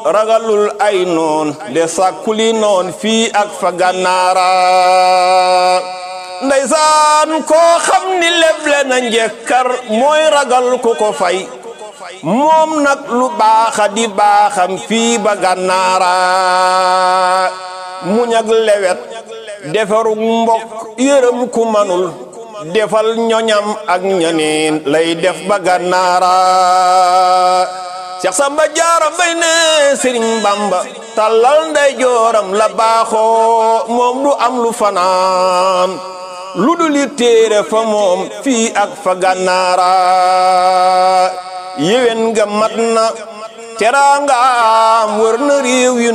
ragalul ay noon de sàkkuli noon fii ak fa gànnaara ndeysaan koo xam ni leble na njekkar mooy ragal ku ko fay moom nag lu baaxa di baaxam fii ba gànnaara muñ ak lewet defarug mbokk yërëm ku manul defal ñoñam ak ñaneen lay def ba gànnaara Seex Samba Jaara Mbay ne Sëriñ Bamba tallal nday jooram la baaxoo moom du am lu fanaan lu dul li téere fa moom fii ak fa gànnaara yéwén nga mat na teraangaam wër na réew yu